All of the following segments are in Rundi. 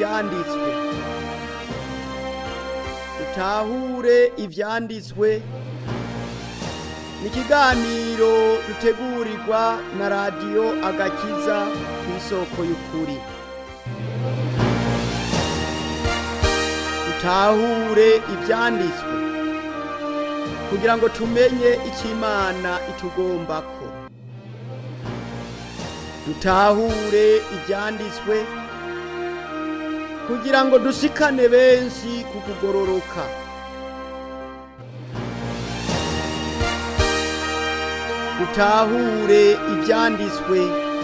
ivyanditswe dutahure ivyanditswe ni ikiganiro dutegurirwa na radiyo agakiza ku isoko y'ukuri dutahure ivyanditswe kugira ngo tumenye icyo imana itugombako dutahure ibyanditswe kugira ngo dushikane benshi ku kugororoka dutahure ibyanditswe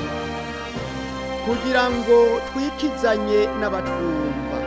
kugira ngo twikizanye n'abatwumva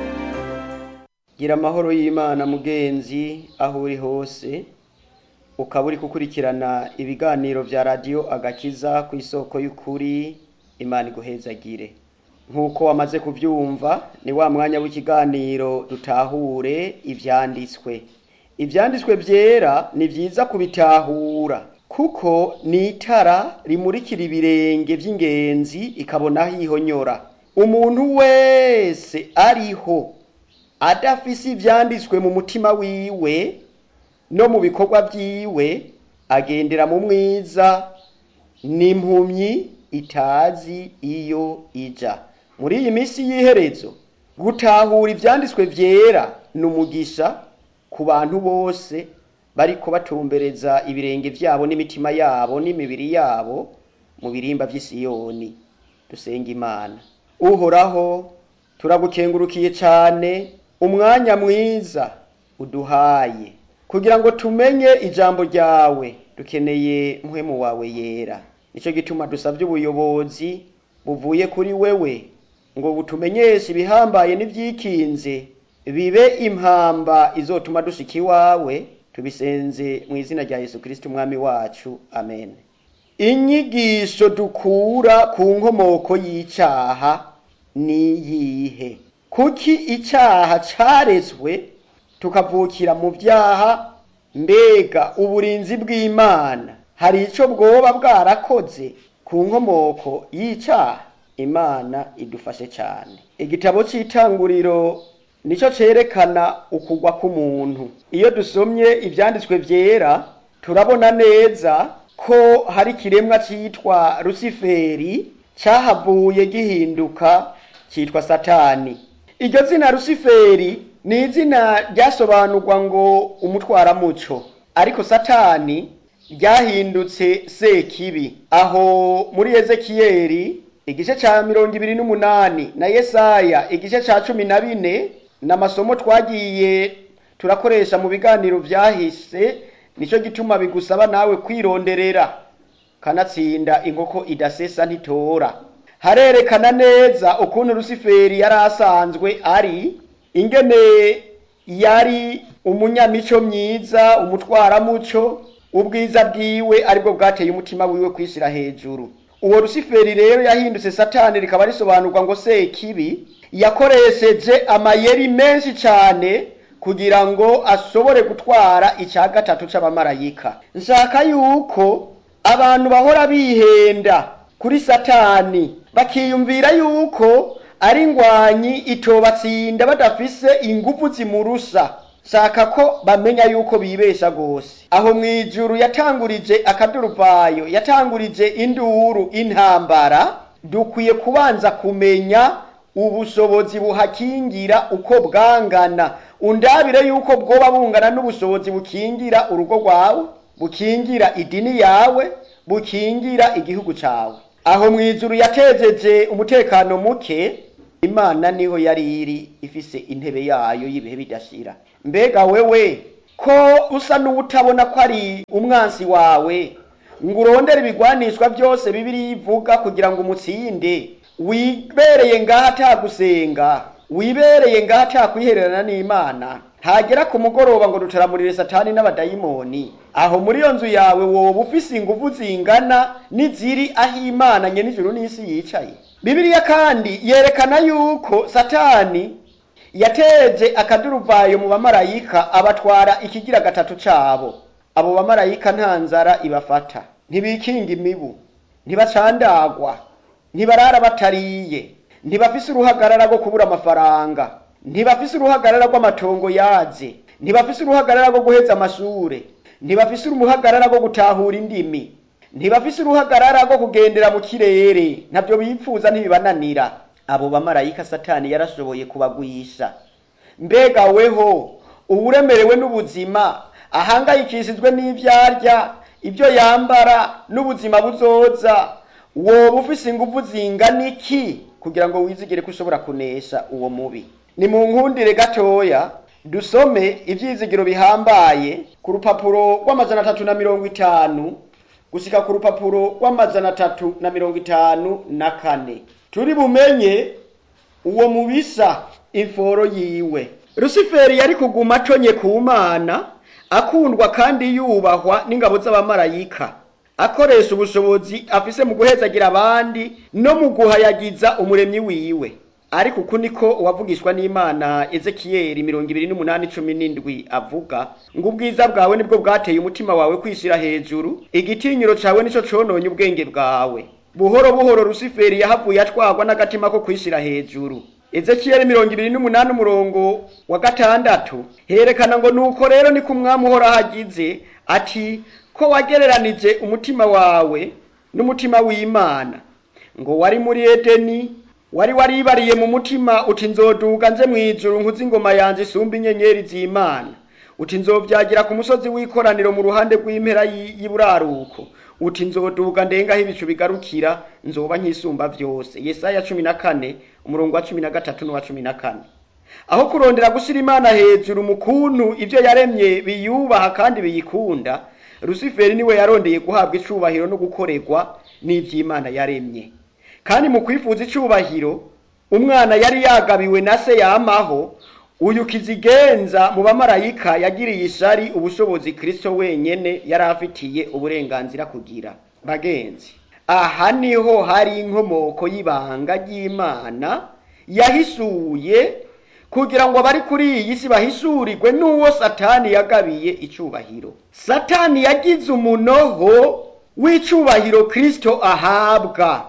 gira amahoro y'imana mugenzi aho uri hose ukaba uri gukurikirana ibiganiro vya radiyo agakiza ku isoko y'ukuri imana iguhezagire nk'uko wamaze kuvyumva ni wa mwanya w'ikiganiro dutahure ivyanditswe ivyanditswe vyera ni vyiza kubitahura kuko ni itara rimurikira ibirenge vy'ingenzi ikabona aho ihonyora umuntu wese ariho adafise ivyanditswe mu mutima wiwe no mu bikorwa vyiwe agendera mu mwiza n'impumyi itazi iyo ija muri iyi minsi y'iherezo gutahura ivyanditswe vyera ni umugisha ku bantu bose bariko batumbereza ibirenge vyabo n'imitima yabo n'imibiri yabo mu birimba vy'isiyoni dusenga imana uhoraho turagukengurukiye cane umwanya mwiza uduhaye kugira ngo tumenye ijambo ryawe dukeneye mpwemu wawe yera nicyo gituma dusabye ubuyobozi buvuye kuri wewe ngo butumenyeshe ibihambaye n'ivyikinze bibe impamba izotuma dushika iwawe tubisenze mu izina rya yesu kristo umwami wacu amen inyigisho dukura ku nkomoko y'icaha niyihe kuki icaha carezwe tukavukira mu vyaha mbega uburinzi bw'imana hari ico bwoba bwarakoze ku nkomoko y'icaha imana idufashe cane igitabo c'itanguriro nico cerekana ukugwa k'umuntu iyo dusomye ivyanditswe vyera turabona neza ko hari ikiremwa citwa rusiferi cahavuye gihinduka citwa satani iryo zina rusiferi ni izina ryasobanurwa ngo umutwaramuco ariko satani ryahindutse sekibi aho muri ezekiyeli igice ca mirongo ibiri n'umunani na yesaya igice ca cumi na bine n'amasomo twagiye turakoresha mu biganiro vyahise nico gituma bigusaba nawe kwironderera kanatsinda inkoko idasesa ntitora harerekana neza ukuntu rusiferi yari asanzwe ari ingene yari umunyamico myiza umutwaramuco ubwiza bwiwe aribwo bwateye umutima wiwe kwishira hejuru uwo rusiferi rero yahindutse satani rikaba risobanurwa ngo sekibi yakoresheje amayeri menshi cane kugira ngo ashobore gutwara icya gatatu c'abamarayika nshaka yuko abantu bahora bihenda kuri satani bakiyumvira yuko ari ingwanyi itobatsinda badafise ingufu zimurusha shaka ko bamenya yuko bibesha gose aho mwijuru yatangurije akaduruvayo yatangurije induru intambara dukwiye kubanza kumenya ubushobozi buhakingira uko bwangana undabire yuko bwoba bungana n'ubushobozi bukingira urugo rwawe bukingira idini yawe bukingira igihugu cawe aho mwijuru yatejeje umutekano muke imana niho yari iri ifise intebe yayo y'ibihe bidashira mbega wewe ko usa n'uwutabona ko ari umwansi wawe ngo urondere ibigwanishwa byose bibiri ivuga kugira ngo umutsinde wibereye ngaho atagusenga wibereye ngaho atakwihererana n'imana hagera ku mugoroba ngo dutaramurire satani n'abadayimoni aho muri iyo nzu yawe woba ufise ingufu zingana n'iziri aho imana nye n'ijuru n'isi yicaye bibiliya kandi yerekana yuko satani yateje akaduruvayo mu bamarayika abatwara ikigira gatatu cabo abo bamarayika nta nzara ibafata ntibikinga imibu ntibacandagwa ntibarara batariye ntibafise uruhagarara rwo kubura amafaranga ntibafise uruhagarara rw'amatongo yaze ntibafise uruhagarara rwo guheza amashure ntibafise uruhagarara rwo gutahura indimi ntibafise uruhagarara rwo kugendera mu kirere ntabyo bipfuza ntibibananira abo bamarayika satani yarashoboye kubagwisha mbega weho uwuremerewe n'ubuzima ahangayikishijwe n'ivyarya ibyo yambara n'ubuzima buzoza woba ufise ingufu zingana iki kugira ngo wizigire ko ushobora kunesha uwo mubi ni mu nkundire gatoya dusome ivyizigiro bihambaye ku rupapuro rw'amajana atatu na mirongo itanu gushika ku rupapuro rw'amajana atatu na mirongo itanu na kane turi bumenye uwo mubisa imforo yiwe rusiferi yari kuguma aconye ku mana akundwa kandi yubahwa n'ingabo z'abamarayika akoresha ubushobozi afise mu guhezagira abandi no mu guhayagiza umuremyi wiwe ariko uku niko uwavugishwa n'imana ezekiyeli mirongo ibiri n'umunani cumi n'indwi avuga ngo ubwiza bwawe nibwo bwateye umutima wawe kwishira hejuru igitinyiro cawe nico cononye ubwenge bwawe buhoro buhoro rusiferi yahavuye atwagwa n'agatima ko kwishira hejuru ezekiyeli mirongo ibiri n'umunani umurongo wa gatandatu herekana ngo nuko rero niko umwami uhoraho agize ati ko wagereranije umutima wawe n'umutima w'imana ngo wari muri edeni wari waribariye mu mutima uti nzoduga nze mw'ijuru nkuzi ingoma yanje isumba inyenyeri z'imana uti nzovyagira ku musozi w'ikoraniro mu ruhande rw'impera y'iburaruko uti nzoduga ndengaho ibicu bigarukira nzoba nk'isumba vyose yesaya cumi na kane umurongo wa cumi na gatatu n'uwa cumi na kane aho kurondera gushira imana hejuru mu kuntu ivyo yaremye biyubaha kandi biyikunda rusiferi niwe yarondeye guhabwa icubahiro no gukorerwa n'ivy'imana yaremye kandi mu kwifuza icubahiro umwana yari yagabiwe na se yamaho uyu kizigenza mu bamarayika yagiriye ishari ubushobozi kristo wenyene yari afitiye uburenganzira kugira bagenzi aha niho hari inkomoko y'ibanga ry'imana yahisuye kugira ngo abari kuri iyi si bahishurirwe n'uwo satani yagabiye icubahiro satani yagize umunoho w'icubahiro kristo ahabwa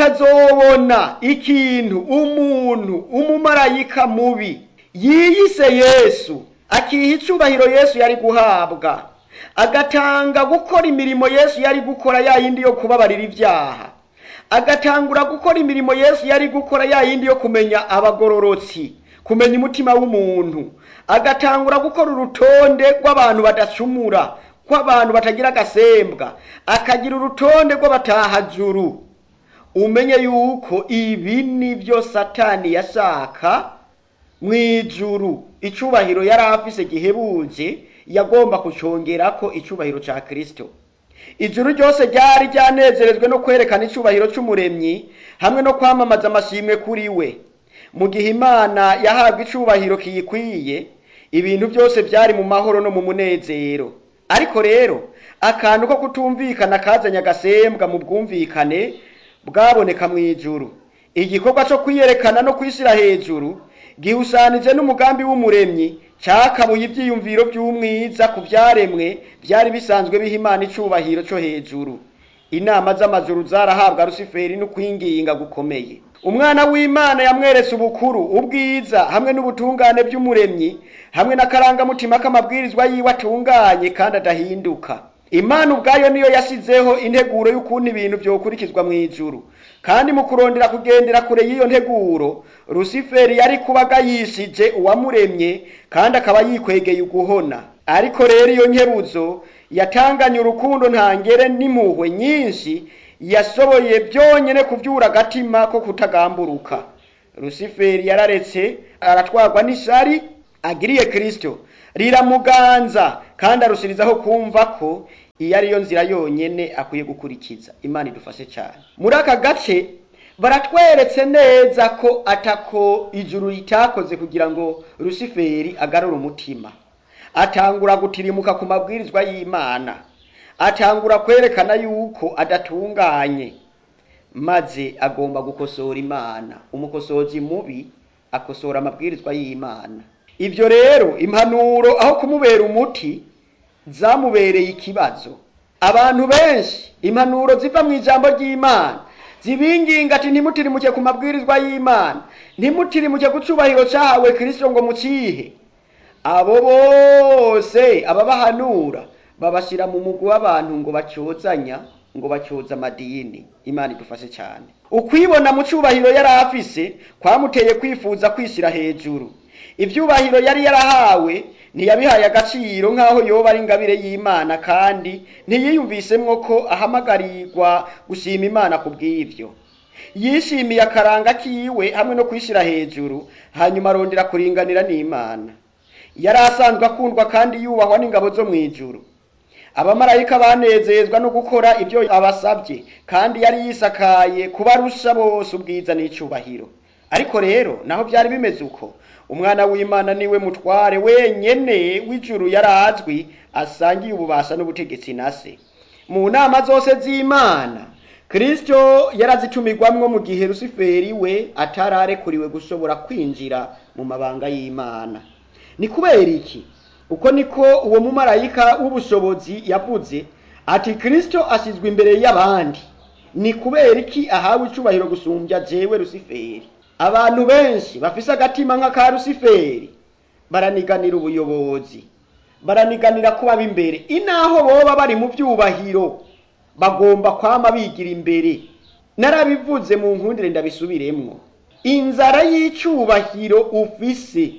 ukazobona ikintu umuntu umumarayika mubi yiyise yesu akiha icubahiro yesu yari guhabwa agatanga gukora imirimo yesu yari gukora ya yindi yo kubabarira ibyaha agatangura gukora imirimo yesu yari gukora ya yindi yo kumenya abagororotsi kumenya umutima w'umuntu agatangura gukora urutonde rw'abantu badacumura rw'abantu batagira agasembwa akagira urutonde rw'abatahajuru umenye yuko ibi nibyo satani yashaka mu ijuru icubahiro yari afise gihebuje yagomba kucongerako icubahiro ca kristo ijuru ryose ryari ryanezerejwe no kwerekana icubahiro c'umuremyi hamwe no kwamamaza amashimwe kuri we mu gihe imana yahabwa icubahiro kiyikwiye ibintu byose byari mu mahoro no mu munezero ariko rero akantu ko kutumvikana kazanye agasembwa mu bwumvikane bwaboneka mu ijuru igikorwa cyo kwiyerekana no kwishyira hejuru gihusanije n'umugambi w'umuremyi cakabuye ivyiyumviro by'umwiza ku byaremwe byari bisanzwe biha imana icubahiro cyo hejuru inama z'amajuru zarahabwa rusiferi no kwinginga gukomeye umwana w'imana yamweretse ubukuru ubwiza hamwe n'ubutungane by'umuremyi hamwe n'akarangamutima k'amabwirizwa yiwe atunganye kandi adahinduka imana ubwayo niyo yasizeho integuro y'ukuntu ibintu byokurikizwa mu ijuru kandi mu kurondera kugendera kure y'iyo nteguro rusiferi yari kuba agayishije uwamuremye kandi akaba yikwegeye uguhona ariko rero iyo nkebuzo yatanganye urukundo ntangere n'impuhwe nyinshi yashoboye byonyine kubyura agatima ko kutagamburuka rusiferi yararetse aratwarwa n'ishari agiriye kirisito riramuganza kandi arushirizaho kumva ko iyo ariyo nzira yonyine akwiye gukurikiza imana idufashe cyane muri aka gace baratweretse neza ko atako ijuru ritakoze kugira ngo rusiferi agarure umutima atangura gutirimuka ku mabwirizwa y'imana atangura kwerekana yuko adatunganye maze agomba gukosora imana umukosozi mubi akosora amabwirizwa y'imana ibyo rero impanuro aho kumubera umuti zamubereye ikibazo abantu benshi impanuro ziva mu ijambo ry'imana zibinginga ati ntimutirimuke ku mabwirizwa y'imana ntimutirimuke ku cubahiro cahawe kristo ngo mucihe abo bose ababahanura babashira mu mugwi w'abantu ngo bacyozanya ngo bacyoza amadini imana idufashe cyane ukwibona mu cubahiro yari afise kwamuteye kwifuza kwishyira hejuru ibyubahiro yari yarahawe ntiyabihaye agaciro nk'aho yoba ari ingabire y'imana kandi ntiyiyumvisemwo ko ahamagarirwa gushima imana ku bw'ibyo yishimiye akaranga kiwe hamwe no kwishyira hejuru hanyuma arondera kuringanira n'imana yari asanzwe akundwa kandi yubahwa n'ingabo zo mu ijuru abamarayika banezezwa no gukora ibyo abasabye kandi yari yisakaye kubarusha bose ubwiza n'icyubahiro ariko rero naho byari bimeze uko umwana w'imana niwe mutware wenyene w'ijuru yari azwi asangiye ububasha n'ubutegetsi na se mu nama zose z'imana kristo yarazitumirwamwo mu gihe rusiferi we atararekuriwe gushobora kwinjira mu mabanga y'imana ni kubera iki uko niko uwo mumarayika w'ubushobozi yavuze ati kristo ashyizwe imbere y'abandi ni kubera iki ahawe icubahiro gusumbya jewe rusiferi abantu benshi bafise agatima nk'aka rusiferi baraniganira ubuyobozi baraniganira kuba b'imbere inaho boba bari mu byubahiro bagomba kwama bigira imbere narabivuze mu nkundire ndabisubiremwo inzara y'icubahiro ufise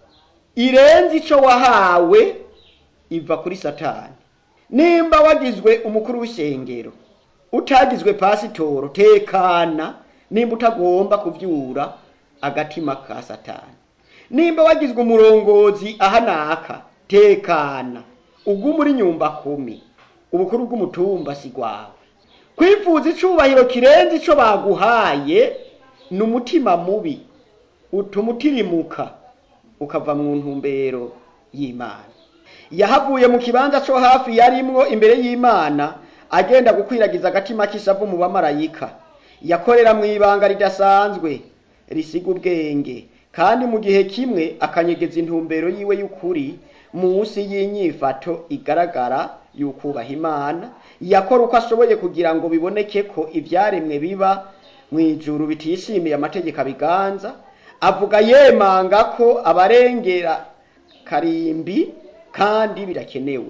irenze ico wahawe iva kuri satani nimba wagizwe umukuru w'ishengero utagizwe pasitoro tekana nimba utagomba kuvyura agatima ka satani nimba wagizwe umurongozi ahanaka tekana ubwo muri nyumba kumi ubukuru bw'umutumba si gwawe kwifuza icubahiro kirenze ico baguhaye ni umutima mubi utuma utirimuka ukava mu ntumbero y'imana yahavuye mu kibanza co hafi yarimwo imbere y'imana agenda gukwiragiza agatima k'ishavu mu bamarayika yakorera mu ibanga ridasanzwe risiga ubwenge kandi mu gihe kimwe akanyegeza intumbero yiwe y'ukuri munsi y'inyifato igaragara y'ukubaha imana yakora uko ashoboye kugira ngo biboneke ko ibyaremwe biba mu ijuru bitishimiye amategeko abiganza avuga yemanga ko abarengera karimbi kandi birakenewe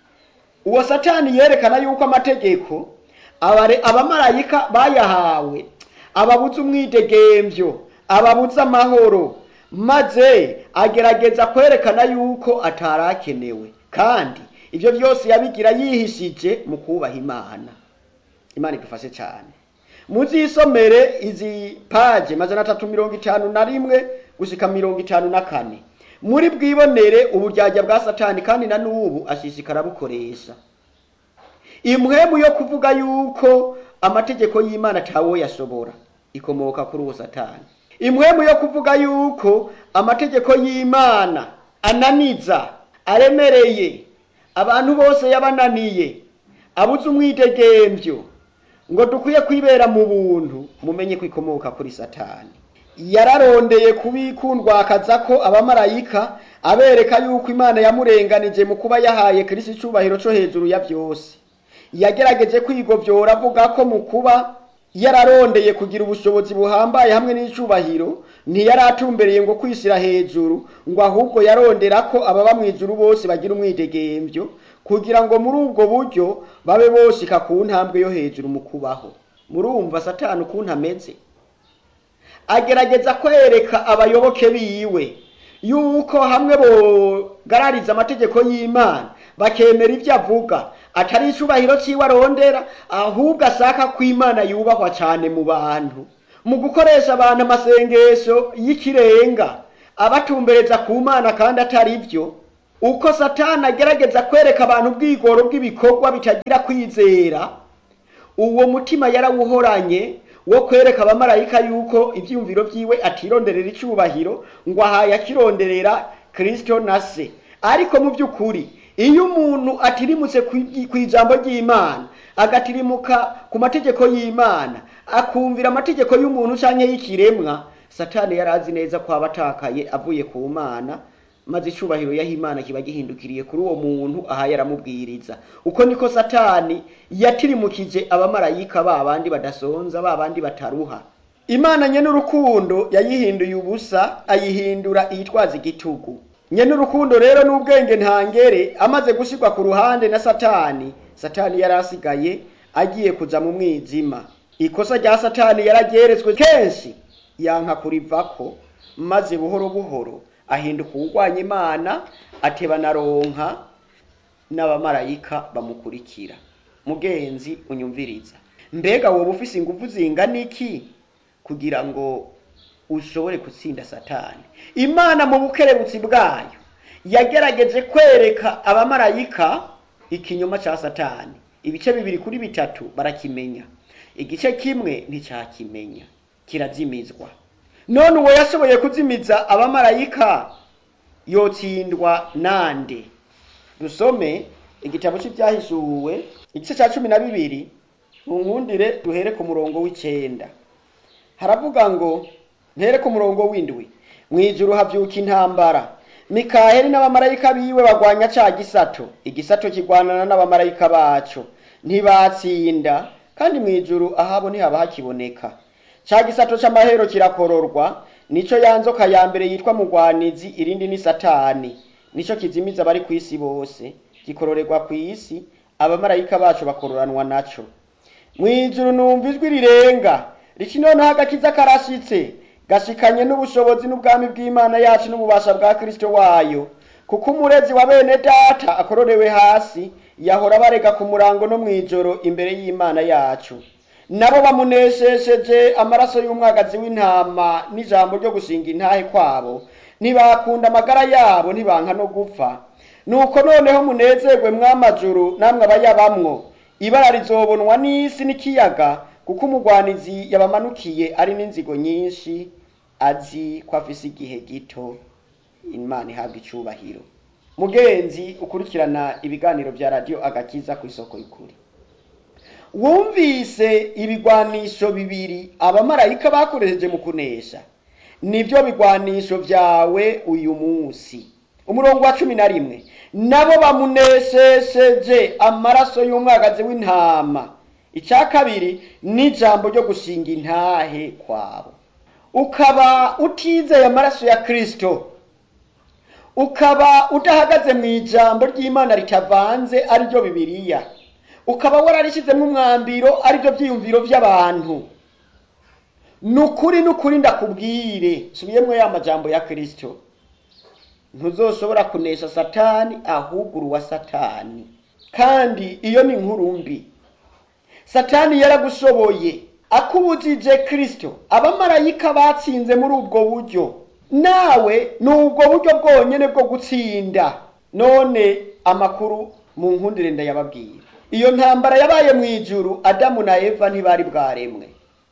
uwo satani yerekana yuko amategeko abare- abamarayika bayahawe ababuza umwidegemvyo ababuza amahoro maze agerageza kwerekana yuko atarakenewe kandi ibyo byose yabigira yihishije mu kubaha imana imana idufashe cyane muzisomere izi paje majana atatu mirongo itanu na rimwe gushika mirongo itanu na kane muri bwibonere uburyarya bwa satani kandi na n'ubu ashishikara bukoresha imwemu yo kuvuga yuko amategeko y'imana atawo yashobora ikomoka kuri uwo satani imwemu yo kuvuga yuko amategeko y'imana ananiza aremereye abantu bose yabananiye abuze umwidegemvyo ngo dukwiye kwibera mu buntu mumenye ko ikomoka kuri satani yararondeye kubikundwakaza ko abamarayika abereka yuko imana yamurenganije mu kuba yahaye kirisi icubahiro co hejuru ya byose yagerageje kwigovyora avuga ko mu kuba yararondeye kugira ubushobozi buhambaye hamwe n'icubahiro ntiyari atumbereye ngo kwishyira hejuru ngo ahubwo yarondera ko ababa mu ijuru bose bagira umwidegemvyo kugira ngo muri ubwo buryo babe boshika ku ntambwe yo hejuru mu kubaho murumva satani ukuntu ameze agerageza kwereka abayoboke biwe yuko hamwe bogarariza amategeko y'imana bakemera ibyo avuga atari icubahiro ciwe arondera ahubwo ashaka ko imana yubahwa cyane mu bantu mu gukoresha abantu amasengesho y'ikirenga abatumbereza ku mana kandi atari byo uko satani agerageza kwereka abantu ubwigoro bw'ibikorwa bitagira kwizera uwo mutima yarawuhoranye wo kwereka abamarayika yuko ibyiyumviro byiwe atironderera icubahiro ngo ahaye akironderera kristo na se ariko mu by'ukuri iyo umuntu atirimutse ku ijambo ry'imana agatirimuka ku mategeko y'imana akumvira amategeko y'umuntu cyangwa y'ikiremwa satani yari azi neza ko aba atakaye avuye ku mana maze icubahiro yaho imana kiba gihindukiriye kuri uwo muntu ahaye aramubwiriza uko niko satani yatirimukije abamarayika ba bandi badasonza ba bandi bataruha imana nye n'urukundo yayihinduye ubusa ayihindura iyitwaza igitugu nye n'urukundo rero n'ubwenge ntangere amaze gushyirwa ku ruhande na satani satani yari asigaye agiye kuja mu mwijima ikosa rya satani yarageretswe kenshi yanka kurivako maze buhoro buhoro ahinduka uwurwanya imana ateba na ronka n'abamarayika bamukurikira mugenzi unyumviriza mbega woba ufise ingufu zingana iki kugira ngo ushobore gutsinda satani imana mu bukerebutsi bwayo yagerageje kwereka abamarayika ikinyoma ca satani ibice bibiri kuri bitatu barakimenya igice kimwe nticyakimenya kirazimizwa none uwo yashoboye kuzimiza abamarayika yotsindwa nande dusome igitabo cy'ibyahishuwe igice cya cumi na bibiri mu nkundire duhere ku murongo w'icenda haravuga ngo ntere ku murongo w'indwi mu ijuru havyuka intambara mikaheli n'abamarayika biwe bagwanya ca gisato igisato kigwanana n'abamarayika baco ntibatsinda kandi mu ijuru ahabo ntihaba hakiboneka ca gisato c'amahero kirakororwa nico ya nzoka ya mbere yitwa mugwanizi irindi ni satani nico kizimiza abari ku isi bose gikororerwa ku isi abamarayika bacu bakororanwa naco mwijuru numva ijwi rirenga riki noneho agakiza karashitse gashikanye n'ubushobozi n'ubwami bw'imana yacu n'ububasha bwa kristo wayo kuko umurezi wa bene data akororewe hasi yahora barega ku murango no mw'ijoro imbere y'imana yacu nabo bamuneshesheje amaraso y'umwagazi w'intama n'ijambo ryo gushinga intahe kwabo ntibakunda amagara yabo ntibanka no gupfa nuko noneho munezerwe mw'amajuru namwe abayabamwo ibara rizobonwa n'isi n'ikiyaga kuko umugwanizi yabamanukiye ari n'inzigo nyinshi azi ko afise igihe gito imana ihabwa icubahiro mugenzi ukurikirana ibiganiro vya radiyo agakiza ku isoko y'ukuri wumvise ibigwanisho bibiri abamarayika bakoresheje mu kunesha nivyo bigwanisho vyawe uyu munsi umurongo wa cumi na rimwe nabo bamuneshesheje amaraso y'umwagazi w'intama icya kabiri n'ijambo ryo gushinga intahe kwabo ukaba utizeye amaraso ya kristo ukaba udahagaze mu ijambo ry'imana ritavanze ariryo bibiliya ukaba wararishyizemo umwambiro ariryo byiyumviro by'abantu ni ukuri ni ukuri ndakubwire subiyemo ya majambo ya kristo ntuzoshobora kunesha satani ahubwo uruwa satani kandi iyo ni inkuru mbi satani yaragushoboye akubujije kristo abamarayika batsinze muri ubwo buryo nawe ni ubwo buryo bwonyene bwo gutsinda none amakuru mu nkundire ndayababwira iyo ntambara yabaye mu ijuru adamu na eva ntibari bwaremwe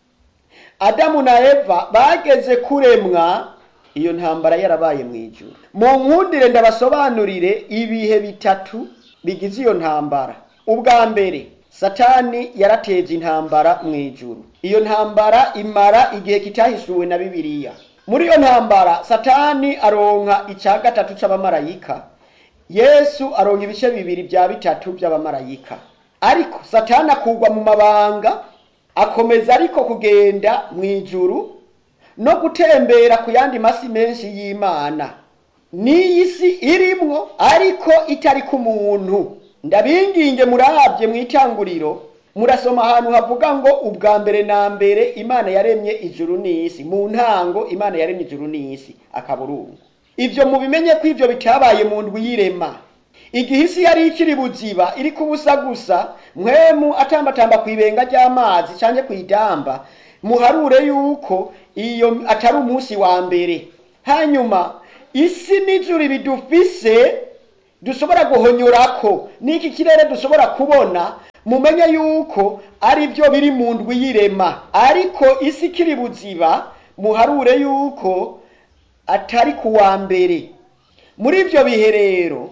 adamu na eva bageze kuremwa iyo ntambara yarabaye mu ijuru mu nkundire ndabasobanurire ibihe bitatu bigize iyo ntambara ubwa mbere satani yarateje intambara mu ijuru iyo ntambara imara igihe kitahishuwe na bibiliya muri iyo ntambara satani aronka icya gatatu c'abamarayika yesu aronka ibice bibiri bya bitatu by'abamarayika ariko satani akugwa mu mabanga akomeza ariko kugenda mu ijuru no gutembera ku yandi masi menshi y'imana n'iyi si irimwo ariko itari ku muntu ndabinginge murabye mu itanguriro murasoma ahantu havuga ngo ubwa mbere na mbere imana yaremye ijuru n'isi mu ntango imana yaremye ijuru n'isi akaburungu ibyo mubimenye ko ibyo bitabaye mu ndwi y'irema igihe isi yari ikiri buziba iri kubusa gusa mwemu atambatamba ku ibenga ry'amazi cyangwa ku idamba muharure yuko iyo atari umunsi wa mbere hanyuma isi n'ijuru bidufise dushobora guhonyorako n'iki kirere dushobora kubona mumenye yuko ari byo biri mu ndwi y'irema ariko isi ikiri buziba muharure yuko atari ku wa mbere muri ibyo bihe rero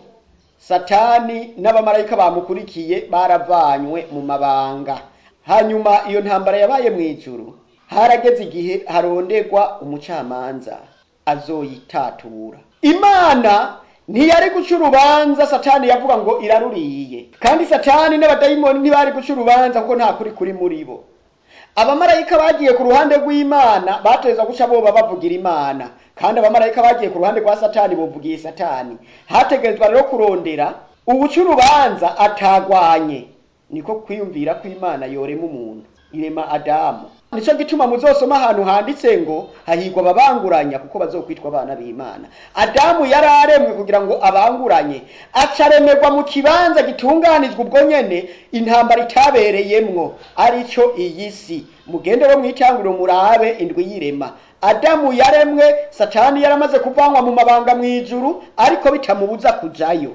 satani n'abamarayika bamukurikiye baravanywe mu mabanga hanyuma iyo ntambara yabaye mu ijuru harageze igihe harondegwa umucamanza azoyitatura imana ntiyari guca urubanza satani yavuga ngo iraruriye kandi satani n'abadayimoni ntibari guca urubanza kuko nta kuri kuri muri bo abamarayika bagiye ku ruhande rw'imana bategerezwa guca boba bavugira imana kandi abamarayika bagiye ku ruhande rwa satani bovugiye satani hategerezwa rero kurondera ubuca urubanza atagwanye niko kwiyumvira ko imana yorema umuntu irema adamu nicyo gituma muzosoma ahantu handitse ngo hahigwa ababanguranya kuko bazokwitwa abana b'imana adamu yari aremwe kugira ngo abanguranye acaremerwa mu kibanza gitunganizwa ubwo nyene intambara itabereyemwo arico iyi si mugende bo mwitanguriro murabe indwi y'irema adamu yaremwe satani yaramaze kuvanwa mu mabanga mw'ijuru ariko bitamubuza kujayo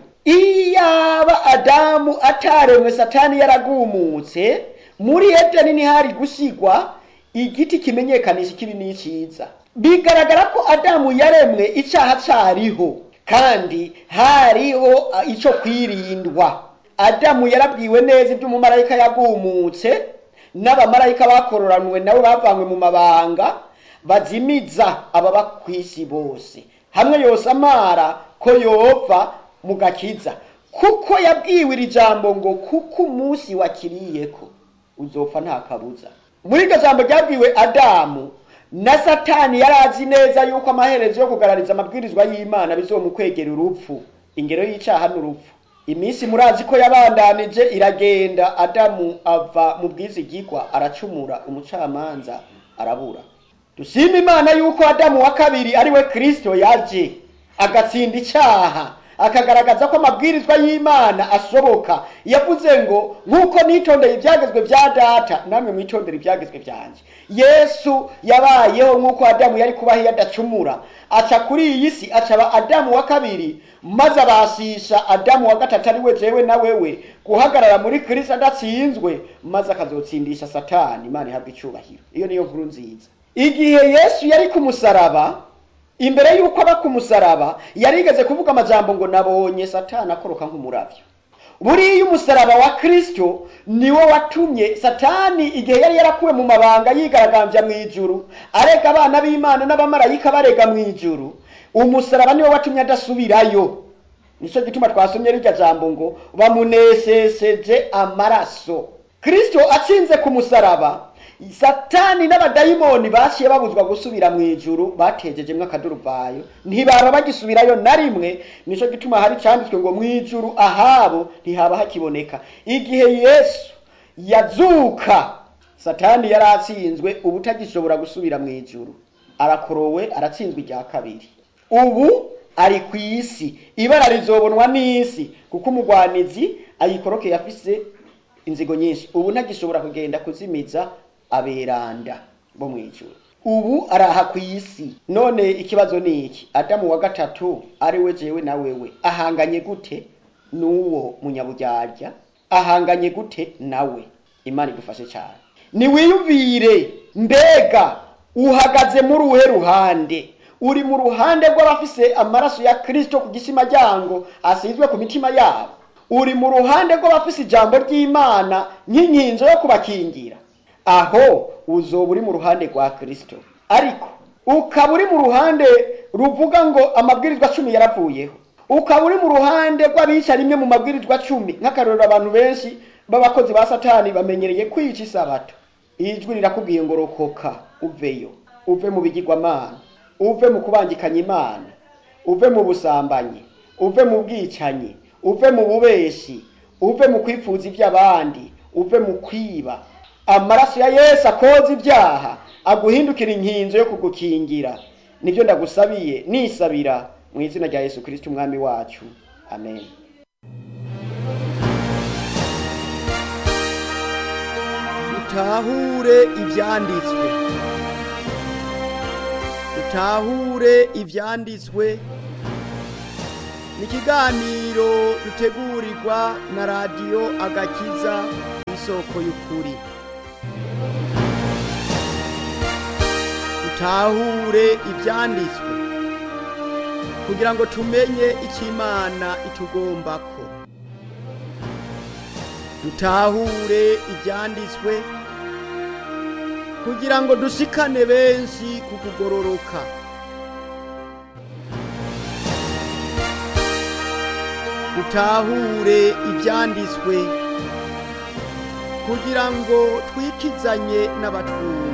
iyaba adamu ataremwe satani yaragumutse muri edeni ntihari gusigwa igiti kimenyekanisha ikibi n'iciza bigaragara ko adamu yaremwe icaha cariho kandi hariho ico kwirindwa adamu yarabwiwe neza ibyo umumarayika yagumutse n'abamarayika bakororanwe nabo bavanywe mu mabanga bazimiza ababa kw'isi bose hamwe yose amara ko yova mu gakiza kuko yabwiwe iri jambo ngo kuko umunsi wakiriyeko uzopfa nta kabuza muri iryo jambo ryabwiwe adamu na satani yari azi neza yuko amaherezo yo kugarariza amabwirizwa y'imana bizomukwegera urupfu ingero y'icaha n'urupfu iminsi murazi ko yabandanije iragenda adamu ava mu bwizigigwa aracumura umucamanza arabura dushima imana yuko adamu wa kabiri ari we kristo yaje agatsinda icaha akagaragaza ko amabwirizwa y'imana ashoboka yavuze ngo nk'uko nitondeye ibyagezwe bya data namwe mwitondere ibyagezwe byanjye yesu yabayeho nk'uko adamu yari kubaho iyo adacumura aca kuri iyi si acaba adamu wa kabiri maze abasisha adamu wa gatatu ari we jewe na wewe guhagarara muri kirisi adatsinzwe maze akazotsindisha satani imana ihabwa icubahiro iyo niyo nkuru nziza igihe yesu yari ku musaraba imbere y'uko aba ku musaraba yarigeze kuvuga amajambo ngo nabonye satani akoroka nk'umuravyo buriya umusaraba wa kristo niwo watumye satani igihe yari yarakuwe mu mabanga yigaragambya mu ijuru arega abana b'imana n'abamarayika barega mu ijuru umusaraba niwo watumye adasubirayo nicyo gituma twasomye rirya jambo ngo bamuneseseje amaraso kristo atsinze ku musaraba satani n'abadayimoni baciye babuzwa gusubira mu ijuru batejejemwo akaduruvayo ntibaba bagisubirayo na rimwe nico gituma hari canditswe ngo mu ijuru ahabo ntihaba hakiboneka igihe yesu yazuka satani yari atsinzwe ubu utagishobora gusubira mu ijuru arakorowe aratsinzwe irya kabiri ubu ari ku isi ibara rizobonwa n'isi kuko umugwanizi ayikorokeye afise inzigo nyinshi ubu ntagishobora kugenda kuzimiza aberanda bo mu ijuru ubu araha ku isi none ikibazo ni iki adamu wa gatatu ari we jewe na wewe ahanganye gute n'uwo munyaburyarya ahanganye gute nawe imana idufashe cyane niwiyumvire mbega uhagaze muri uruhe ruhande uri mu ruhande rw'abafise amaraso ya kristo ku gisima ryango asizwe ku mitima yabo uri mu ruhande rw'abafise ijambo ry'imana nk'inkinzo yo kubakingira aho uzoba uri mu ruhande rwa kristo ariko ukaba uri mu ruhande ruvuga ngo amabwirizwa cumi yaravuyeho ukaba uri mu ruhande rw'abica rimwe mu mabwirizwa cumi nk'akarorero abantu benshi b'abakozi ba satani bamenyereye kwica isabato ijwi rirakubwiye ngo rokoka uveyo uve mu bigirwamana uve mu kubangikanya imana uve mu busambanyi uve mu bwicanyi uve mu bubeshi uve mu kwifuza iby'abandi uve mu kwiba amaraso ya yesu akoza ibyaha aguhindukira inkinzo yo kugukingira nibyo ndagusabiye nisabira mu izina rya yesu kirisiti umwami wacu amen dutahure ibyanditswe dutahure ibyanditswe ni ikiganiro dutegurirwa na radiyo agakiza isoko y'ukuri dutahure ibyanditswe kugira ngo tumenye icyo imana itugombako dutahure ibyanditswe kugira ngo dushikane benshi ku kugororoka dutahure ibyanditswe kugira ngo twikizanye n'abatwumva